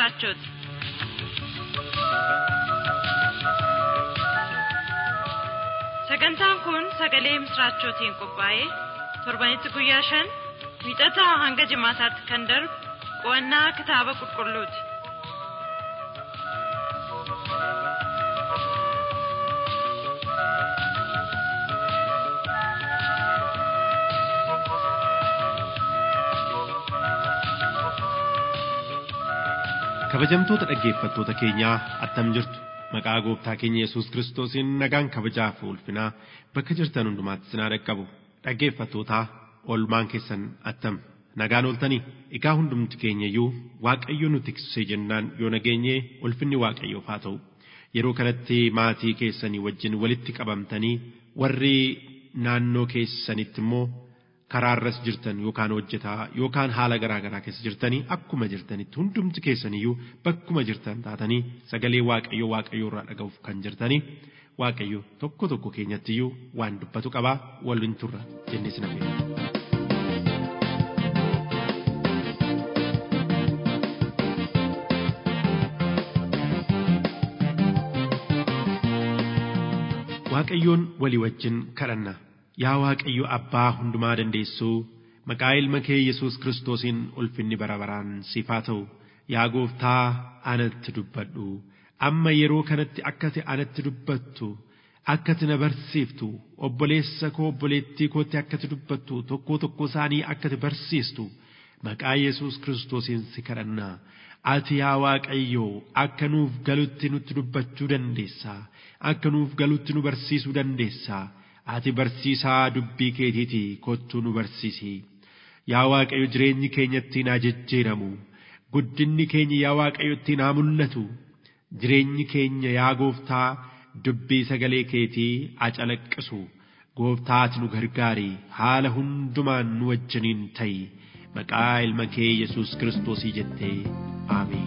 misraachooti. Sagantaan kun sagalee misraachootiin qophaa'ee torbanitti guyyaa shan wiixataa hanga jimaataatti kan darbu qo'annaa kitaaba qulqulluuti. kabajamtoota dhaggeeffattoota keenyaa attam jirtu maqaa gooftaa keenya yesus kiristoosiin nagaan kabajaa fi ulfinaa bakka jirtan hundumaatti sinaa dhaqqabu dhaggeeffattootaa olmaan keessan attam nagaan ooltanii egaa hundumti keenya iyyuu waaqayyo nu tiksee jennaan yoo nageenyee ulfinni waaqayyoof haa ta'u yeroo kanatti maatii keessanii wajjin walitti qabamtanii warri naannoo keessanitti immoo karaarras jirtan yookaan hojjetaa yookaan haala garaa garaa keessa jirtanii akkuma jirtanitti hundumti keessaniyyuu bakkuma jirtan taatanii sagalee waaqayyo waaqayyo irraa dhaga'uuf kan jirtanii waaqayyo tokko tokko keenyattiyyuu waan dubbatu qabaa waliin turra jennis na waaqayyoon walii wajjin kadhanna. Yaa Waaqayyo Abbaa hundumaa dandeessuu maqaa ilma kee Yesuus Kiristoosiin ulfinni bara baraan siif haa ta'u yaa gooftaa anatti dubbadhu amma yeroo kanatti akkati anatti dubbattu akkati na barsiiftu obboleessa koo obboleettii kootti akkati dubbattu tokkoo tokkoo isaanii akkati barsiistu maqaa Yesuus Kiristoosiin si kadhannaa ati yaa Waaqayyo akka nuuf galutti nutti dubbachuu dandeessaa akka nuuf galutti nu barsiisuu dandeessaa. ati barsiisaa dubbii keetiiti kottuu nu barsiisi yaa waaqayyo jireenyi keenya ittiin haa jijjiiramu guddinni keenya yaa waaqayyo ittiin haa mul'atu jireenyi keenya yaa gooftaa dubbii sagalee keetii haa calaqqisu gooftaa ati nu gargaari haala hundumaan nu wajjiniin ta'i maqaa ilma kee yesus kiristoosii jettee aamiin.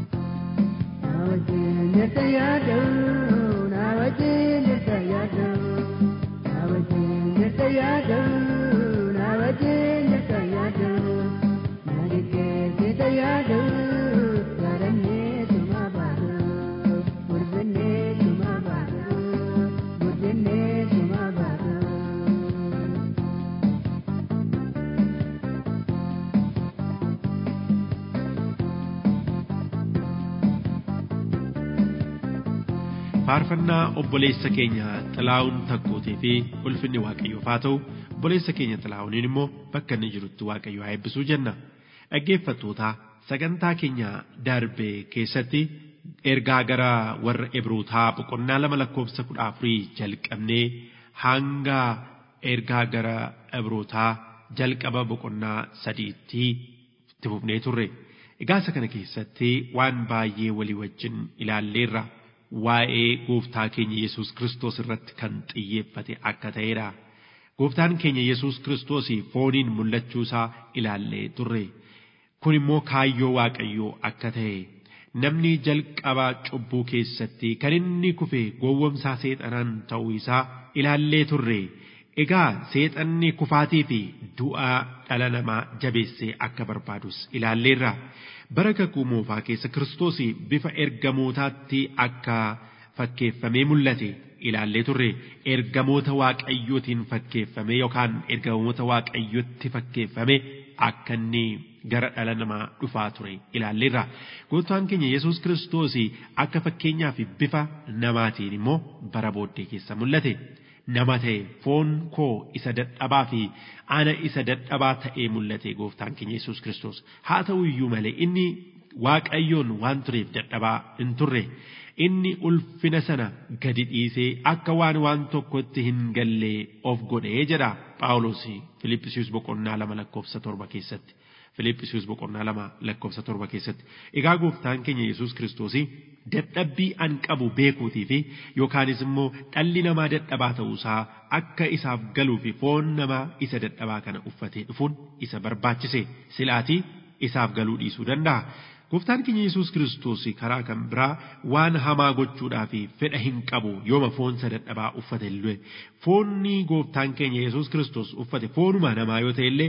faarfannaa obboleessa keenya xilaa'uun takkuutii fi ulfinni waaqayyoof haa ta'u obboleessa keenya xilaa'uuniin immoo bakka inni jirutti waaqayyo haa eebbisuu jenna dhaggeeffattoota sagantaa keenya darbe keessatti ergaa gara warra ebrootaa boqonnaa lama lakkoofsa kudha afurii jalqabnee hanga ergaa gara ebrootaa jalqaba boqonnaa sadiitti itti fufnee turre egaa isa kana keessatti waan baay'ee walii wajjin ilaalleerra. waa'ee gooftaa keenya Yesuus Kiristoos irratti kan xiyyeeffate akka ta'edha. Gooftaan keenya Yesuus Kiristoos fooniin mul'achuu isaa ilaallee turre. Kun immoo kaayyoo Waaqayyoo akka ta'e namni jalqaba cubbuu keessatti kan inni kufe gowwomsaa seexanaan ta'uu isaa ilaallee turre. Egaa seexanni kufaatii fi du'aa dhala namaa jabeessee akka barbaadus ilaalleerra. bara kakuu moofaa keessa kiristoos bifa ergamootaatti akka fakkeeffamee mul'ate ilaallee turre ergamoota waaqayyootiin fakkeeffame yookaan ergamoota waaqayyootti fakkeeffame akka inni gara dhala namaa dhufaa ture ilaalleerra gooftaan keenya yesus kiristoos akka fakkeenyaa fi bifa namaatiin immoo bara booddee keessa mul'ate. nama ta'e foon koo isa dadhabaa fi ana isa dadhabaa ta'ee mul'ate gooftaan keenya Yesuus Kiristoos haa ta'u iyyuu malee inni waaqayyoon waan tureef dadhabaa hin turre inni ulfina sana gadi dhiisee akka waan waan tokkotti hin gallee of godhee jedha Phaawulos Filiippisius boqonnaa lama lakkoofsa torba keessatti. Filiippisius boqonnaa lama lakkoofsa torba keessatti. Egaa gooftaan keenya Yesuus Kiristoos dadhabbii an qabu beekuutii fi yookaanis immoo dhalli namaa dadhabaa ta'uusaa akka isaaf galuu fi foon namaa isa dadhabaa kana uffatee dhufuun isa barbaachise silaatii isaaf galuu dhiisuu danda'a. Gooftaan keenya Yesuus Kiristoos karaa kan biraa waan hamaa gochuudhaa fi fedha hin qabu yooma foon isa dadhabaa uffate illee foonni gooftaan keenya Yesuus Kiristoos uffate foonuma namaa yoo ta'e illee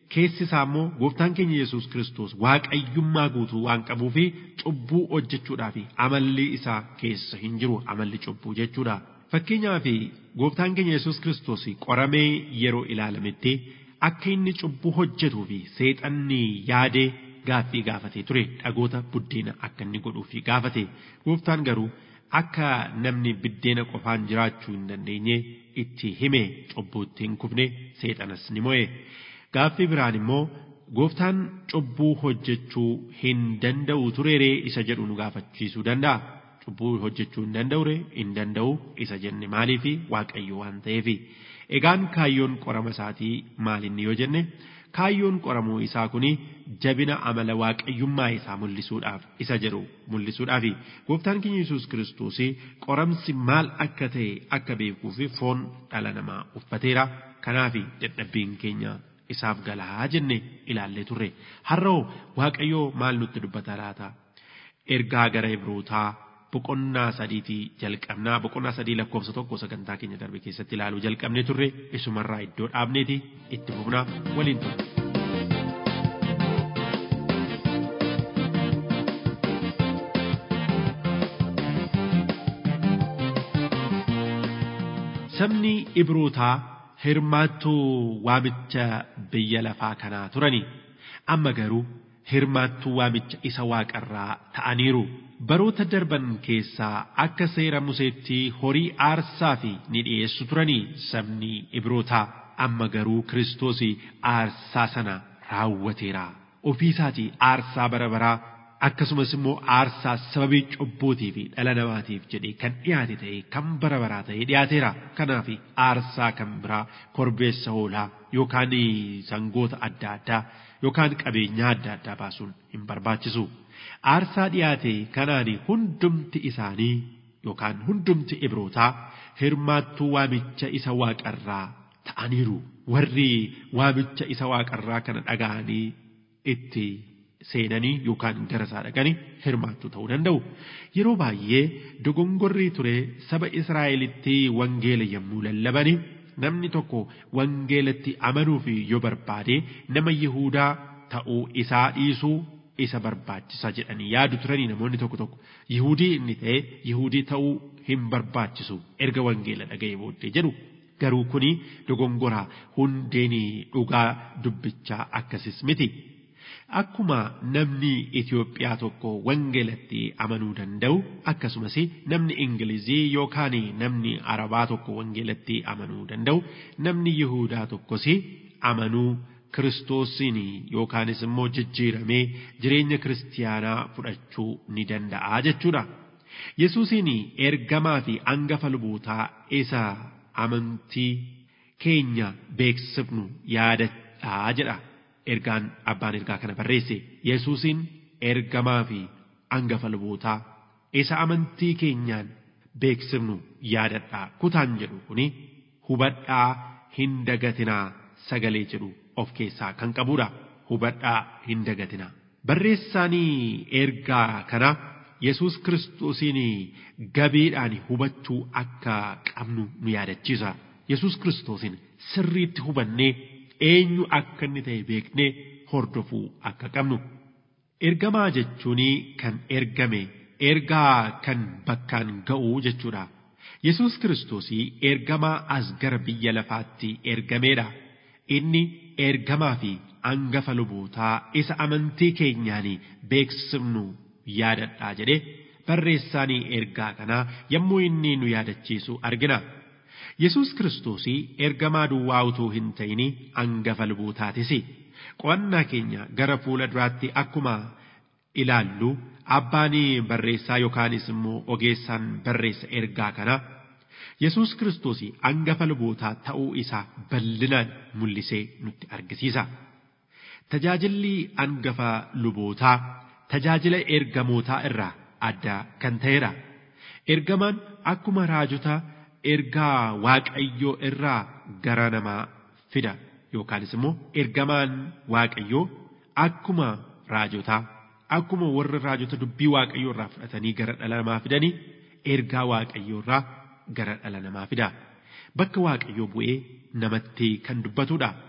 keessi isaa immoo gooftaan keenya Yesuus Kiristoos waaqayyummaa guutuu waan qabuu fi cubbuu hojjechuudhaaf amalli isaa keessa hin jiru amalli cubbuu jechuudha. Fakkeenyaaf gooftaan keenya Yesuus Kiristoos qoramee yeroo ilaalametti akka inni cubbuu hojjetuu fi seexanni yaadee gaaffii gaafatee ture dhagoota buddeena akka inni godhuufi gaafate gooftaan garuu akka namni buddeena qofaan jiraachuu hin dandeenye itti hime cubbuutti hin kufne seexanas ni mo'e gaaffii biraan immoo gooftaan cubbuu hojjechuu hin danda'u tureeree isa jedhu nu gaafachiisuu danda'a. Cubbuu hojjechuu hin danda'ure hin danda'u isa jenne maaliifi waaqayyo waan ta'eefi. Egaan kaayyoon qorama isaatii maalinni yoo jenne kaayyoon qoramuu isaa kuni jabina amala waaqayyummaa isaa mul'isuudhaaf isa jedhu mul'isuudhaafi gooftaan keenya Yesuus Kiristoos qoramsi maal akka ta'e akka beekuuf foon dhala namaa uffateera kanaafi dadhabbiin keenya isaaf galaa jenne ilaallee turre har'oo waaqayyoo maal nutti dubbata laata ergaa gara ibrootaa boqonnaa sadiitii jalqabnaa boqonnaa sadii lakkoofsa tokko sagantaa keenya darbe keessatti ilaaluu jalqabne turre isumarraa iddoo dhaabneeti itti fufnaa waliin turre. Sabni Ibrootaa hirmaattuu waamicha biyya lafaa kanaa turani amma garuu hirmaattuu waamicha isa waaqarraa ta'aniiru. baroota darban keessaa akka seera museetti horii aarsaa fi ni dhiyeessu turanii sabni ibrootaa amma garuu kiristoos aarsaa sana raawwateera ofii isaatii aarsaa bara baraa akkasumas immoo aarsaa sababii cubbuutii fi dhala namaatiif jedhee kan dhiyaate ta'e kan bara baraa ta'ee dhiyaateera kanaaf aarsaa kan biraa korbeessa hoolaa yookaan sangoota adda addaa yookaan qabeenyaa adda addaa baasuun hin barbaachisu. aarsaa dhiyaate kanaan hundumti isaanii yookaan hundumti ibrootaa hirmaattuu waamicha isa waaqarraa ta'aniiru warri waamicha isa waaqarraa kana dhaga'anii itti seenanii yookaan gara isaa dhaqanii hirmaattuu ta'uu danda'u yeroo baay'ee dogongorrii ture saba israa'elitti wangeela yommuu lallabani namni tokko wangeelatti amanuuf yoo barbaade nama yihuudaa ta'uu isaa dhiisuu isa barbaachisa jedhanii yaadu turanii namoonni tokko tokko yihudii inni ta'e yihudii ta'uu hin barbaachisu erga wangeela dhaga'e booddee jedhu garuu kuni dogongoraa hundeen dhugaa dubbichaa akkasis miti. Akkuma namni Itoophiyaa tokko wangeelatti amanuu danda'u akkasumas namni Ingilizii yookaan namni Arabaa tokko wangeelatti amanuu danda'u namni Yihuudaa tokkos amanuu kiristoosiin yookaanis immoo jijjiiramee jireenya kiristiyaanaa fudhachuu ni danda'a jechuudha. Yesuusiin ergamaa fi angafa lubootaa isa amantii keenya beeksifnu yaadadhaa jedha. Ergaan abbaan ergaa kana barreesse Yesuusiin ergamaa fi angafa lubootaa isa amantii keenyaan beeksifnu yaadadhaa kutaan jedhu kuni hubadhaa hin dagatinaa sagalee jedhu of keessaa kan qabudha. Hubadhaa hin dagatina. Barreessaanii ergaa kana Yesuus kiristoosiin gabiidhaan hubachuu akka qabnu nu yaadachiisa. Yesuus kiristoosiin sirriitti hubannee eenyu akka inni ta'e beeknee hordofuu akka qabnu. Ergamaa jechuun kan ergame ergaa kan bakkaan ga'u jechuudha. Yesuus kiristoosii ergamaa as gara biyya lafaatti ergameedha. Inni ergamaa fi angafa lubootaa isa amantii keenyaan beeksifnu yaadadhaa jedhe barreessaanii ergaa kanaa yommuu inni nu yaadachiisu argina. Yesuus kiristoos ergamaa duwwaa utuu hin ta'in angafa lubootaatis. Qo'annaa keenya gara fuula duraatti akkuma ilaallu abbaan barreessaa yookaanis immoo ogeessaan barreessa ergaa kana Yesuus kiristoos angafa lubootaa ta'uu isaa bal'inaan mul'isee nutti argisiisa. Tajaajilli angafa lubootaa tajaajila ergamootaa irraa adda kan ta'edha. Ergamaan akkuma raajota ergaa waaqayyoo irraa gara namaa fida yookaanis immoo ergamaan waaqayyoo akkuma raajotaa akkuma warra raajota dubbii waaqayyoo irraa fudhatanii gara dhala namaa fidanii ergaa waaqayyoo irraa gara dhala namaa fida. Bakka waaqayyoo bu'ee namatti kan dubbatudha.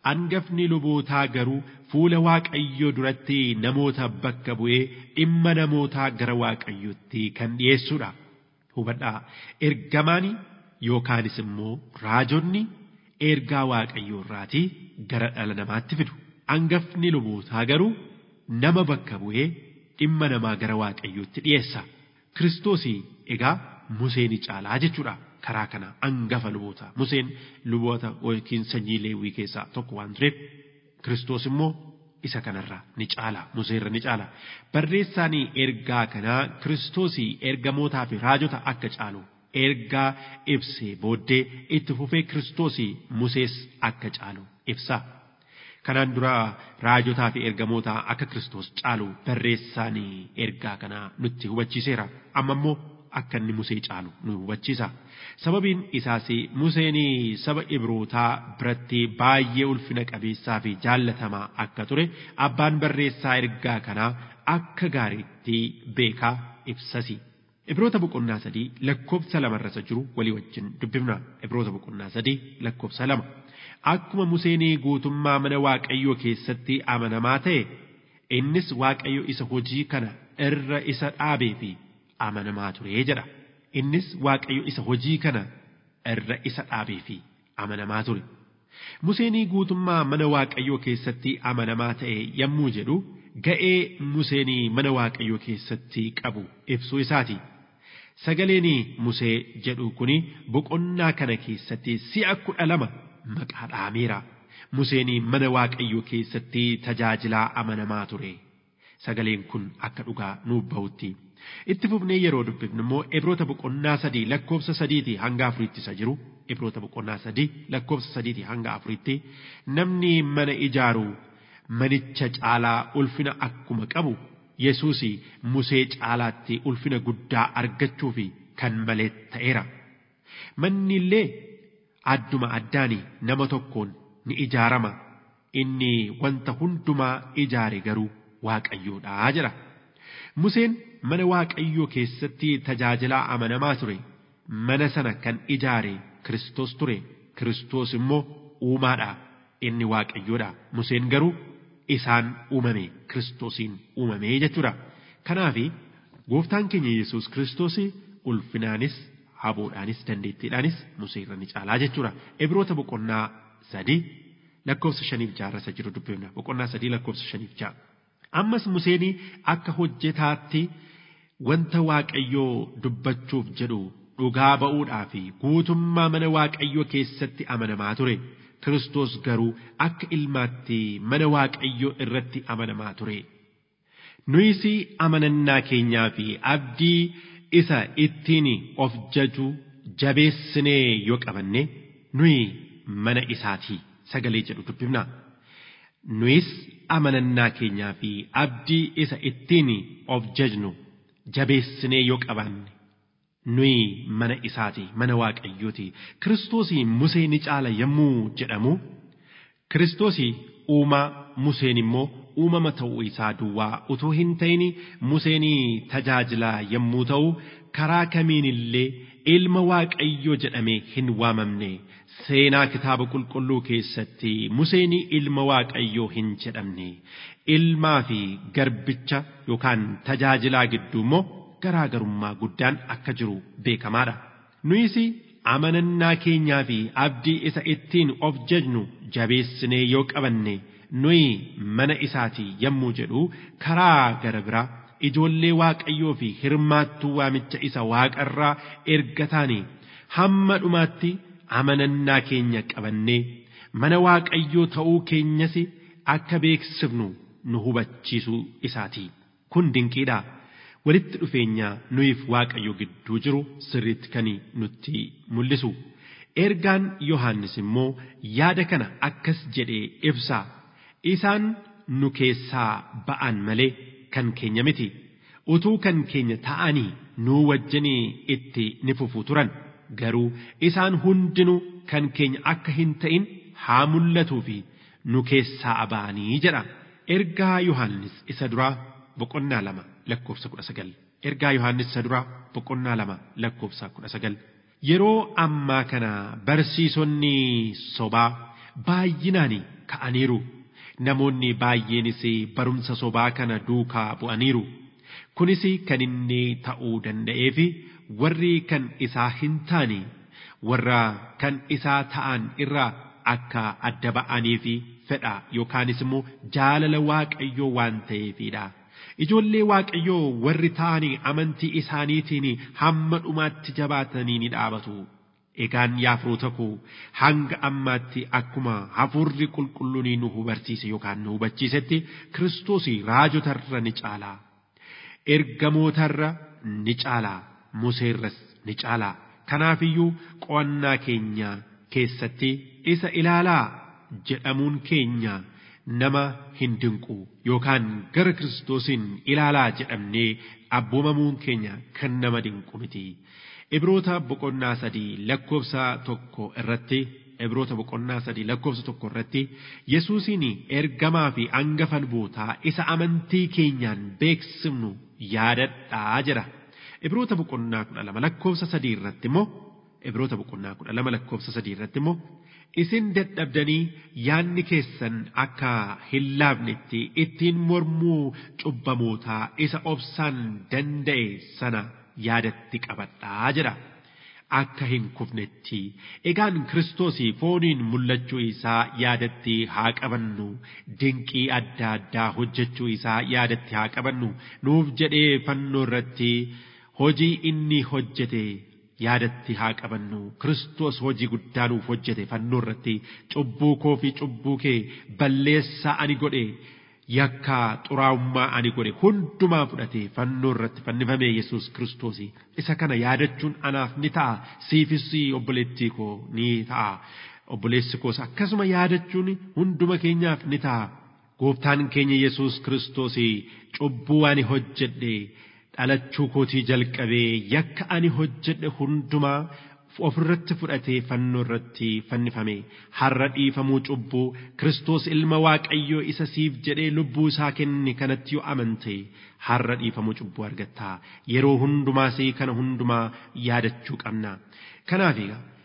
hangafni lubootaa garuu fuula waaqayyoo duratti namoota bakka bu'ee dhimma namootaa gara waaqayyootti kan dhiyeessudha. Hubadhaa ergamaani yookaanis immoo raajonni ergaa waaqayyoo irraatii gara dhala namaatti fidu. Hangafni lubootaa garuu nama bakka bu'ee dhimma namaa gara waaqayyootti dhiyeessa. Kiristoosii egaa Museen caalaa jechuudha. karaa kana hangafa luboota Museen luboota yookiin sanyii leewwii keessaa tokko waan tureef Kiristoos immoo isa kanarraa ni caala Museerra ni caala barreessaan ergaa kanaa Kiristoosii ergamootaa fi raajota akka caalu ergaa ibsee booddee itti fufee Kiristoosii Musees akka caalu ibsa. Kanaan dura raajotaa fi ergamoota akka Kiristoos caalu barreessaan ergaa kanaa nutti hubachiiseera. Amma immoo akka inni Musee caalu nu hubachiisa. Sababiin isaas Museen saba Ibrootaa biratti baay'ee ulfina qabeessaa fi jaallatamaa akka ture abbaan barreessaa ergaa kanaa akka gaariitti beekaa ibsasi. Ibroota boqonnaa sadii lakkoofsa lamarra jiru walii wajjin dubbifna. Ibroota boqonnaa sadii lakkoofsa lama. Akkuma Museen guutummaa mana Waaqayyoo keessatti amanamaa ta'e innis Waaqayyo isa hojii kana irra isa dhaabee fi amanamaa ture jedha. Innis Waaqayyo isa hojii kana irra isa dhaabee fi amanamaa ture. Museen guutummaa mana Waaqayyoo keessatti amanamaa ta'e yommuu jedhu ga'ee Museen mana Waaqayyoo keessatti qabu ibsuu isaati. Sagaleen Musee jedhu kuni boqonnaa kana keessatti si'a kudha lama maqaa dhaameera. Museen mana Waaqayyoo keessatti tajaajilaa amanamaa ture. Sagaleen kun akka dhugaa nuuf bahutti. Itti fufnee yeroo dubbifnu immoo Ibroota boqonnaa sadii lakkoofsa sadiitii hanga afuritti isa jiru Ibroota boqonnaa sadii lakkoofsa sadiitii hanga afuritti namni mana ijaaru manicha caalaa ulfina akkuma qabu Yesuus Musee caalaatti ulfina guddaa argachuuf kan malee ta'eera. Manni illee adduma addaani nama tokkoon ni ijaarama. Inni wanta hundumaa ijaare garuu Waaqayyoodha jedha. Museen mana Waaqayyoo keessatti tajaajilaa amanamaa ture. Mana sana kan ijaare Kiristoos ture. Kiristoos immoo uumaadha. Inni Waaqayyoodha. Museen garuu isaan uumame Kiristoosiin uumame jechuudha. Kanaaf gooftaan keenya Yesuus Kiristoos ulfinaanis haboodhaanis dandeettiidhaanis Museerra ni caalaa jechuudha. Ibroota boqonnaa sadii lakkoofsa shaniif jaarrasa jiru dubbifna. Boqonnaa sadii lakkoofsa shaniif ja'a. Ammas Museen akka hojjetaatti wanta Waaqayyoo dubbachuuf jedhu dhugaa ba'uudhaa fi guutummaa mana Waaqayyoo keessatti amanamaa ture. Kiristoos garuu akka ilmaatti mana Waaqayyoo irratti amanamaa ture. Nuyis amanannaa keenyaa fi abdii isa ittiin of jaju jabeessinee yoo qabanne nuyi mana isaatii sagalee jedhu dubbifna. Nuyis amanannaa keenyaa fi abdii isa ittiin of jajnu jabeessinee yoo qabanne nuyi mana isaati mana waaqayyooti kiristoosii musee ni caala yommuu jedhamu kiristoosii uumaa museen immoo uumama ta'uu isaa duwwaa utuu hin ta'in museen tajaajilaa yommuu ta'u karaa kamiin illee ilma waaqayyoo jedhamee hin waamamne seenaa kitaaba qulqulluu keessatti museen ilma waaqayyoo hin jedhamne ilmaa fi garbicha yookaan tajaajilaa gidduu immoo garaagarummaa guddaan akka jiru beekamaadha. Nuyis amanannaa keenyaa fi abdii isa ittiin of jajnu jabeessinee yoo qabanne nuyi mana isaati yommuu jedhu karaa gara biraa ijoollee waaqayyoo fi hirmaattuu waamicha isa waaqarraa erga taane hamma dhumaatti amanannaa keenya qabannee mana waaqayyoo ta'uu keenyas akka beeksifnu nu hubachiisuu isaati. Kun dinqiidha. walitti dhufeenya nuyiif waaqayyo gidduu jiru sirriitti kan nutti mul'isu. Ergaan Yohaannis immoo yaada kana akkas jedhee ibsa. Isaan nu keessaa ba'an malee kan keenya miti. Utuu kan keenya ta'anii nuu wajjinii itti ni fufu turan. Garuu isaan hundinuu kan keenya akka hin ta'in haa mul'atuu fi nu keessaa ba'anii jedha. Ergaa Yohaannis isa duraa boqonnaa lama lakkoofsa kudha sagal ergaa yohannis isa duraa boqonnaa lama lakkoofsa kudha sagal yeroo ammaa kana barsiisonni sobaa baay'inaan ka'aniiru namoonni baay'eenis barumsa sobaa kana duukaa bu'aniiru kunis kan inni ta'uu danda'eef warri kan isaa hin taane warra kan isaa ta'an irraa akka adda ba'anii fi fedha yookaanis immoo jaalala waaqayyoo waan ta'eefidha. Ijoollee waaqayyoo warri ta'anii amantii isaaniitiin hamma dhumaatti jabaatanii ni dhaabatu. Egaan yaa firoota koo hanga ammaatti akkuma hafuurri qulqulluun nu hubachiise yookaan nu hubachiisetti Kiristoos raajotarra ni caala. Ergamootarra ni caala. Museerras ni caala. Kanaafiyyuu qo'annaa keenya keessatti isa ilaalaa jedhamuun keenya nama hin dinqu yookaan gara Kiristoosiin ilaalaa jedhamnee abboomamuun keenya kan nama dinqu miti. Ibroota boqonnaa sadii lakkoofsa tokko irratti Ibroota boqonnaa sadii lakkoofsa tokko irratti Yesuusiin ergamaa fi hangafa lubootaa isa amantii keenyaan beeksifnu yaadadhaa jira. Ibroota boqonnaa kudha lama lakkoofsa sadii irratti immoo Ibroota boqonnaa kudha lama lakkoofsa sadii irratti immoo isin dadhabdanii yaanni keessan akka hin laafnetti ittiin mormuu cubbamootaa isa obsaan danda'e sana yaadatti qabadhaa jira. Akka hin kufnetti egaan kiristoosii fooniin mul'achuu isaa yaadatti haa qabannu dinqii adda addaa hojjechuu isaa yaadatti haa qabannu nuuf jedhee fannoo irratti hojii inni hojjete yaadatti haa qabannu kiristoos hojii guddaa nuuf hojjete fannoo irratti cubbuu koo fi cubbuu kee balleessaa ani godhe yakka xuraa'ummaa ani godhe hundumaa fudhate fannoo irratti fannifame yesus kiristoos isa kana yaadachuun anaaf ni ta'a siifis obboleettii koo ni ta'a obboleessi koos akkasuma yaadachuun hunduma keenyaaf ni ta'a gooftaan keenya yesus kiristoos cubbuu ani hojjedhe dhalachuu kootii jalqabee yakka ani hojjedhe hundumaa ofirratti fudhatee fannoo irratti fannifame har'a dhiifamuu cubbuu Kiristoos ilma Waaqayyoo isa siif jedhee lubbuu isaa kenne kanatti yoo amante har'a dhiifamuu cubbuu argatta yeroo hundumaas kana hundumaa yaadachuu qabna kanaaf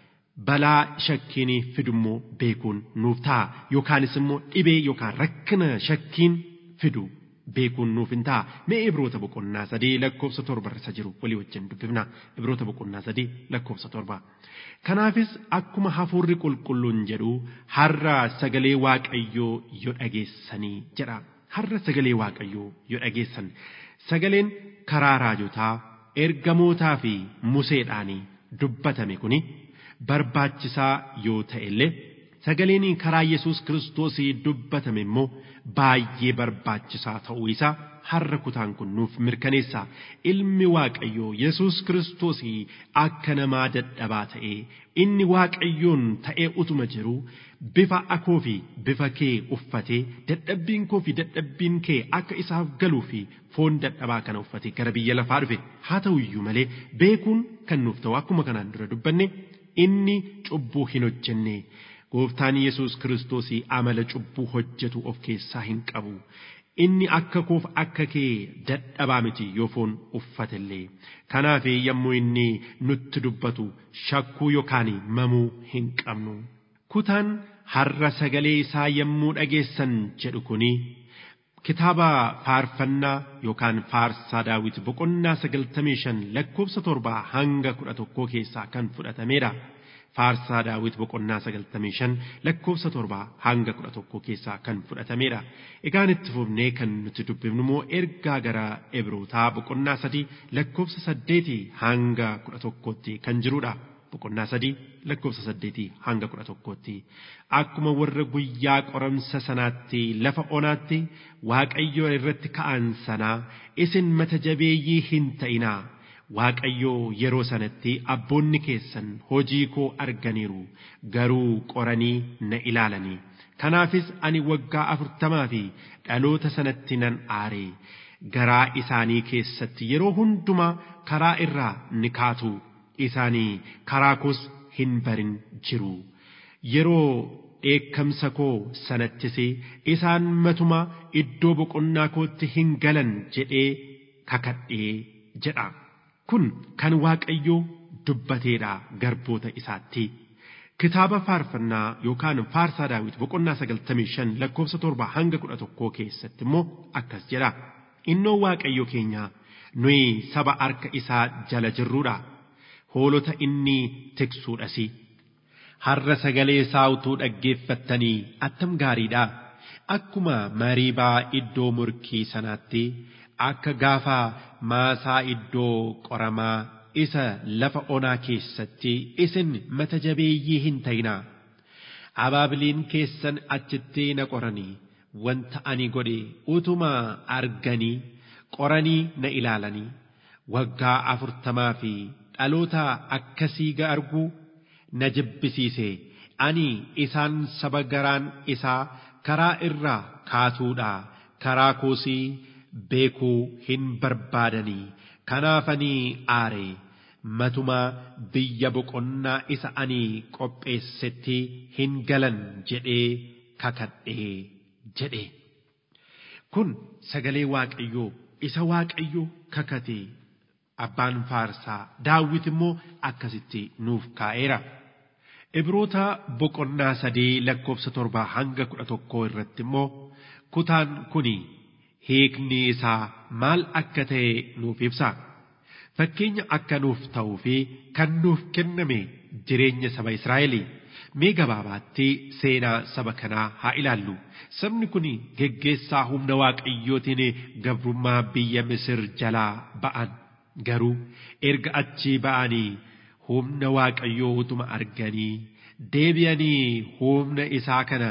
balaa shakkiin fidummoo beekuun nuuf ta'a yookaanis immoo dhibee yookaan rakkina shakkiin fidu beekuun nuuf hin ta'a mee ibroota boqonnaa sadii lakkoofsa torba irra jiru walii wajjin dubbifna ibroota boqonnaa sadii lakkoofsa torba kanaafis akkuma hafuurri qulqulluun jedhu har'a sagalee waaqayyoo yoo dhageessanii jedha har'a sagalee waaqayyoo yoo dhageessan sagaleen karaa raajotaa ergamootaa fi museedhaanii dubbatame kuni barbaachisaa yoo ta'e illee sagaleen karaa Yesuus Kiristoos dubbatame immoo baay'ee barbaachisaa ta'uu isaa har'a kutaan kun nuuf mirkaneessa ilmi waaqayyoo Yesuus Kiristoos akka namaa dadhabaa ta'ee inni waaqayyoon ta'ee utuma jiru bifa akoo fi bifa kee uffatee dadhabbiin koo fi dadhabbiin kee akka isaaf galuu fi foon dadhabaa kana uffatee gara biyya lafaa dhufe haa ta'u iyyuu malee beekuun kan nuuf ta'u akkuma kanaan dura dubbanne inni cubbuu hin hojjenne. gooftaan yesus kiristoos amala cubbuu hojjetu of keessaa hin qabu inni akka koof akka kee dadhabaa miti yoo foon uffatellee kanaaf yommuu inni nutti dubbatu shakkuu yookaan mamuu hin qabnu kutaan har'a sagalee isaa yommuu dhageessan jedhu kuni kitaaba faarfannaa yookaan faarsaa daawit boqonnaa sagaltamii shan lakkoofsa torbaa hanga kudha tokkoo keessaa kan fudhatameedha. faarsaa daawit boqonnaa sagaltamii shan lakkoofsa torbaa hanga kudha tokko keessaa kan fudhatameedha. Egaan itti fufnee kan nuti dubbifnu immoo ergaa gara Ibrootaa boqonnaa sadii lakkoofsa saddeetii hanga kudha tokkootti kan jirudha. Boqonnaa sadii lakkoofsa saddeetii hanga kudha tokkootti. Akkuma warra guyyaa qoramsa sanaatti lafa onaatti Waaqayyoo irratti ka'an sanaa isin mata jabeeyyii hin ta'inaa. Waaqayyoo yeroo sanatti abboonni keessan hojii koo arganiiru garuu qoranii na ilaalanii kanaafis ani waggaa afurtamaa fi dhaloota sanatti nan aare garaa isaanii keessatti yeroo hundumaa karaa irraa ni kaatu isaanii karaa koos hin barin jiru yeroo dheekkamsa koo sanattis isaan matuma iddoo boqonnaa kootti hin galan jedhee kakadhee jedha. kun kan waaqayyoo dubbateedha garboota isaatti kitaaba faarfannaa yookaan faarsaa daawit boqonnaa sagaltamii shan lakkoofsa torba hanga kudha tokkoo keessatti immoo akkas jedha innoo waaqayyo keenya nuyi saba harka isaa jala jirruudha hoolota inni tiksuudhasi har'a sagalee isaa utuu dhaggeeffattanii attam gaariidha akkuma mariibaa iddoo murkii sanaatti akka gaafa maasaa iddoo qoramaa isa lafa onaa keessatti isin mata jabeeyyii hin ta'inaa abaabiliin keessan achitti na qoranii wanta ani godhe utuma arganii qoranii na ilaalanii waggaa afurtamaa fi dhaloota akkasii ga arguu na jibbisiise ani isaan saba garaan isaa karaa irraa kaatuudha karaa koosii beekuu hin barbaadanii kanaafanii aare matumaa biyya boqonnaa isa ani qopheessetti hin galan jedhee kakadhee jedhe kun sagalee waaqayyoo isa waaqayyoo kakate abbaan faarsaa daawit immoo akkasitti nuuf kaa'eera. Ibroota boqonnaa sadii lakkoofsa torbaa hanga kudha tokkoo irratti immoo kutaan kuni hiikni isaa maal akka ta'e nuuf ibsa. Fakkeenya akka nuuf ta'uu fi kan nuuf kenname jireenya saba Israa'eli. Mee gabaabaatti seenaa saba kanaa haa ilaallu. Sabni kun geggeessaa humna waaqayyootiin gabrummaa biyya Misir jalaa ba'an. Garuu erga achii ba'anii humna waaqayyoo utuma arganii deebi'anii humna isaa kana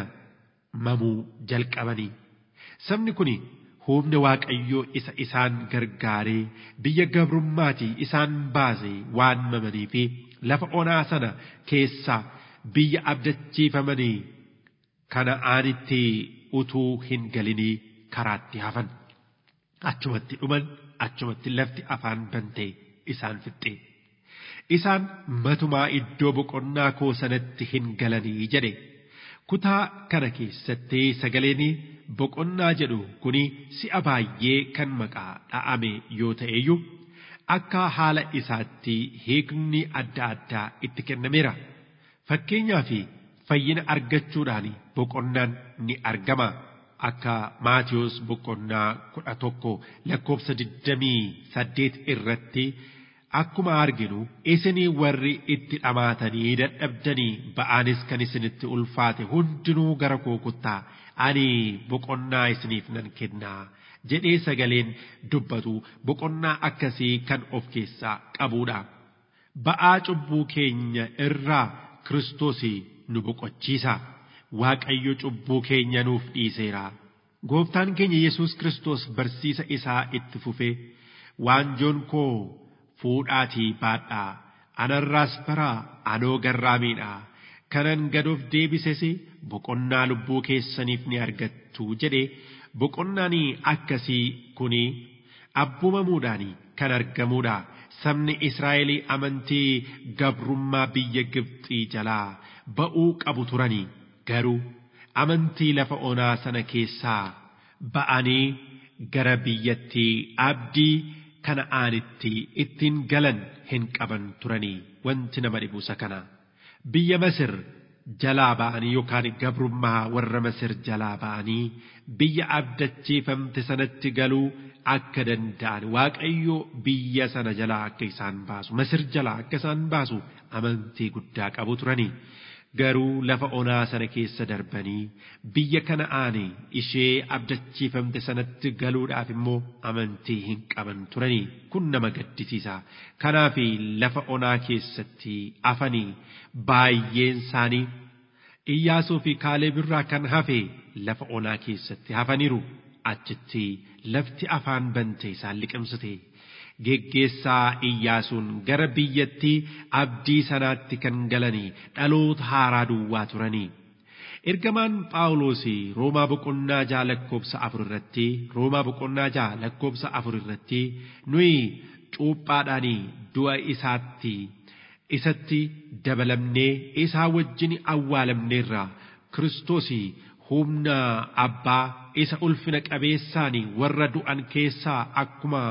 mamuu jalqabanii. Sabni kun humna waaqayyoo isa isaan gargaaree biyya gabrummaatii isaan baase waan mamanii fi lafa onaa sana keessaa biyya abdachiifamanii kana'aanitti utuu hin galinii karaatti hafan. Achumatti dhuman achumatti lafti afaan bantee isaan fixxe. Isaan matumaa iddoo boqonnaa koo sanatti hin galanii jedhe. Kutaa kana keessatti sagaleen boqonnaa jedhu kuni si'a baay'ee kan maqaa dha'ame yoo ta'eyyuu akka haala isaatti hiikni adda addaa itti kennameera. Fakkeenyaa fi fayyina argachuudhaan boqonnaan ni argama. Akka Maatiyos boqonnaa kudha tokko lakkoofsa digdamii saddeet irratti akkuma arginu isinii warri itti dhamaatanii dadhabdanii ba'aanis kan isinitti ulfaate hundinuu gara koo kottaa ani boqonnaa isiniif nan kennaa jedhee sagaleen dubbatu boqonnaa akkasii kan of keessaa qabuudha. Ba'aa cubbuu keenya irraa Kiristoos nu boqochiisa. Waaqayyo cubbuu keenya nuuf dhiiseera. Gooftaan keenya Yesuus Kiristoos barsiisa isaa itti fufee waanjoon koo fuudhaatii baadhaa anarraas baraa anoo garraamiidha kanan gadoof deebises boqonnaa lubbuu keessaniif ni argattu jedhe boqonnaan akkasii kuni abbumamuudhaan kan argamuudha sabni Israa'el amantii gabrummaa biyya Gibxii jalaa ba'uu qabu turanii garuu amantii lafa onaa sana keessaa ba'anii gara biyyattii abdii kana'aanitti ittiin galan hin qaban turanii wanti nama dhibuusa kana biyya Masir jalaa ba'anii yookaan gabrummaa warra Masir jalaa ba'anii biyya abdachiifamte sanatti galuu akka danda'an waaqayyo biyya sana jalaa akka isaan baasu Masir jalaa akka isaan baasu amantii guddaa qabu turanii. garuu lafa onaa sana keessa darbanii biyya kana'aanii ishee abdachiifamte sanatti galuudhaaf immoo amantii hin qaban turanii kun nama gaddisiisa kanaaf lafa onaa keessatti afanii baay'een isaanii iyyaasuu fi kaaleeb irraa kan hafe lafa onaa keessatti hafaniiru achitti lafti afaan bante isaan liqimsite. geggeessaa iyyaasuun gara biyyattii abdii sanaatti kan galanii dhaloota haaraa duwwaa turanii. Ergamaan Phaawulos Roomaa boqonnaa ja'a lakkoobsa afur irratti Roomaa boqonnaa ja'a lakkoobsa afur irratti nuyi cuuphaadhaan du'a isaatti isatti dabalamnee isaa wajjin awwaalamneerra Kiristoos humna abbaa isa ulfina qabeessaan warra du'an keessaa akkuma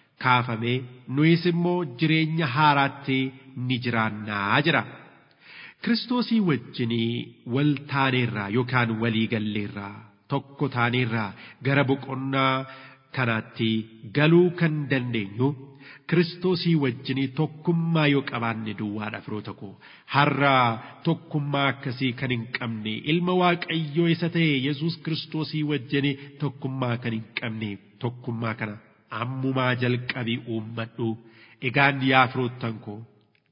kaafame nuyis immoo jireenya haaraatti ni jiraannaa jira. Kiristoosii wajjinii wal taaneerraa yookaan walii galleerraa tokko taaneerraa gara boqonnaa kanaatti galuu kan dandeenyu Kiristoosii wajjinii tokkummaa yoo qabaanne duwwaadha firoota koo har'a tokkummaa akkasii kan hin qabne ilma waaqayyoo isa ta'e Yesuus Kiristoosii wajjinii tokkummaa kan hin qabne tokkummaa kana ammumaa jalqabii uummadhu egaan yaa firoottan koo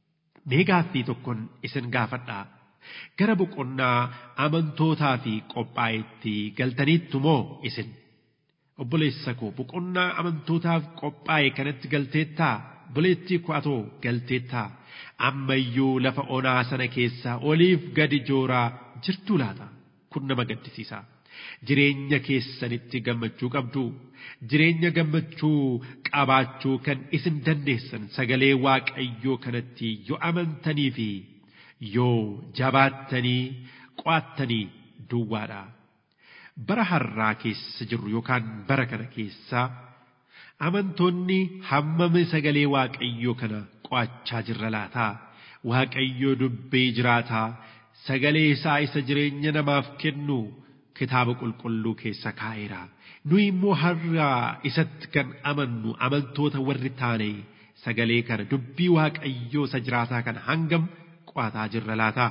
mee gaaffii tokkoon isin gaafadhaa gara boqonnaa amantootaa fi qophaa'etti galtaniittu moo isin obboleessa koo boqonnaa amantootaaf qophaa'e kanatti galteettaa obboleettii ko'atoo galteettaa ammayyuu lafa onaa sana keessaa oliif gadi jooraa jirtuu laata kun nama gaddisiisa jireenya keessanitti gammachuu qabdu jireenya gammachuu qabaachuu kan isin dandeessan sagalee waaqayyoo kanatti yoo amantanii fi yoo jabaattanii qo'attanii duwwaadha. bara har'aa keessa jirru yookaan bara kana keessa amantoonni hammam sagalee waaqayyoo kana qo'achaa jirra laataa waaqayyoo dubbii jiraataa sagalee isaa isa jireenya namaaf kennu kitaaba qulqulluu keessa kaa'eera nuyi immoo har'aa isatti kan amannu amantoota warri taane sagalee kana dubbii waaqayyoo isa jiraataa kana hangam qo'ataa jirra laataa.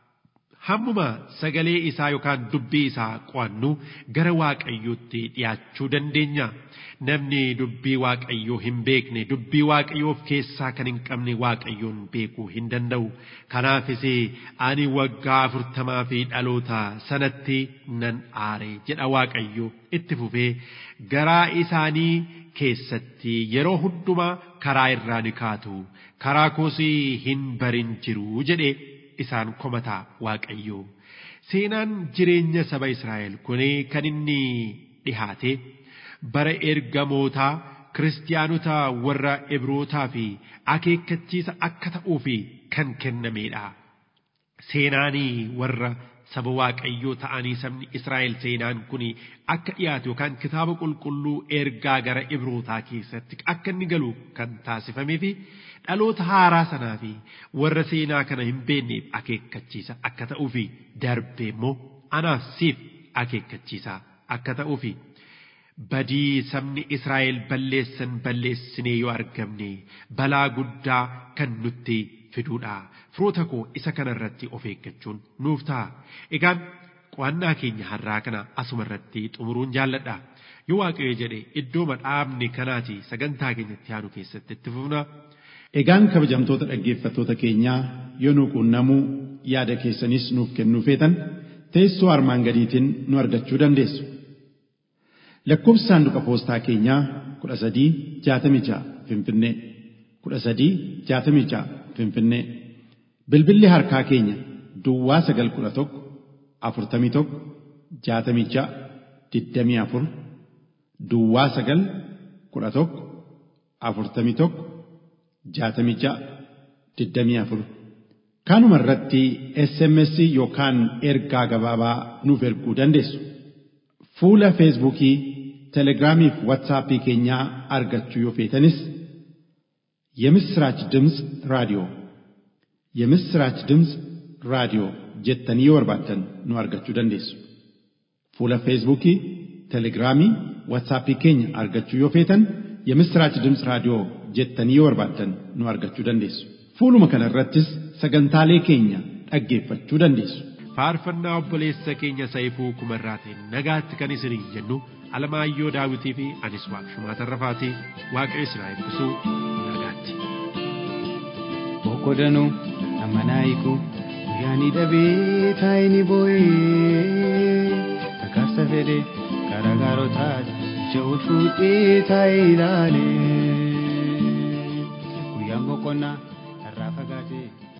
hammuma sagalee isaa yookaan dubbii isaa qo'annu gara waaqayyootti dhiyaachuu dandeenya. Namni dubbii waaqayyoo hin beekne dubbii waaqayyoo of keessaa kan hin qabne waaqayyoon beekuu hin danda'u. Kanaafis ani waggaa afurtamaa fi dhaloota sanatti nan aare jedha waaqayyo itti fufee garaa isaanii keessatti yeroo hundumaa karaa irraa ni kaatu karaa koosii hin barin jiru jedhe isaan komataa waaqayyo seenaan jireenya saba Israa'el kun kan inni dhihaate bara ergamootaa kiristaanota warra Ibrootaa fi akeekkachiisa akka ta'uuf kan kennamedha. Seenaanii warra saba waaqayyoo ta'anii sabni Israa'el seenaan kun akka dhiyaatu yookaan kitaaba qulqulluu ergaa gara Ibrootaa keessatti akka inni galu kan taasifamee fi dhaloota haaraa sanaa fi warra seenaa kana hin beekneef akeekkachiisa akka ta'uuf darbe immoo anaaf siif akeekkachiisa akka ta'uuf badii sabni Israa'el balleessan balleessinee yoo argamne balaa guddaa kan nutti fiduudha. Firoota koo isa kanarratti of eeggachuun nuuf ta'a. Egaan qo'annaa keenya har'aa kana asuma irratti xumuruun jaalladha. Yoo waaqayyo jedhe iddoo dhaabne kanaati sagantaa keenyatti aanu keessatti itti fufna. Egaan kabajamtoota dhaggeeffattoota keenyaa yoo nu quunnamuu yaada keessanis nuuf kennuu feetan teessoo armaan gadiitiin nu argachuu dandeessu. Lakkoofsi saanduqa poostaa keenyaa kudha sadii jaatamii ja'a Finfinnee kudha sadii jaatamii ja'a Finfinnee bilbilli harkaa keenya Duwwaa sagal kudha tokko afurtamii tokko jaatamii ja'a digdamii afur Duwwaa sagal kudha tokko afurtamii tokko jaatamii ja'a digdamii afur kanuma irratti SMS yookaan ergaa gabaabaa nuuf erguu dandeessu. Fuula Feesbuukii, Telegiraamii fi Waatsaappii keenyaa argachuu yoo feetanis የምስራች ድምፅ ራዲዮ የምስራች ድምፅ ራዲዮ jettanii yoo barbaaddan nu argachuu dandeessu. Fuula Feesbuukii, Telegiraamii, Waatsaappii keenya argachuu yoo feetan የምስራች ድምፅ raadiyoo jettanii yoo barbaaddan nu argachuu dandeessu. Fuuluma kana irrattis sagantaalee keenya dhaggeeffachuu dandeessu. faarfannaa obboleessa keenya Saayifuu Kumarraatiin nagaatti kan isiniin jennu Alamaayyoo Daawitii fi anis Waaqshumaa Tarrafaatii Waaqayyo isin haa eebbisu nagaatti. Boqqodanuu amanaa hiikuu guyyaanii dhabee taa'ini boo'ee kakkaasa fedhee karaa gaarotaa ja'u fuudhee taa'ee ilaalee guyyaan boqonnaa irraa fagaatee.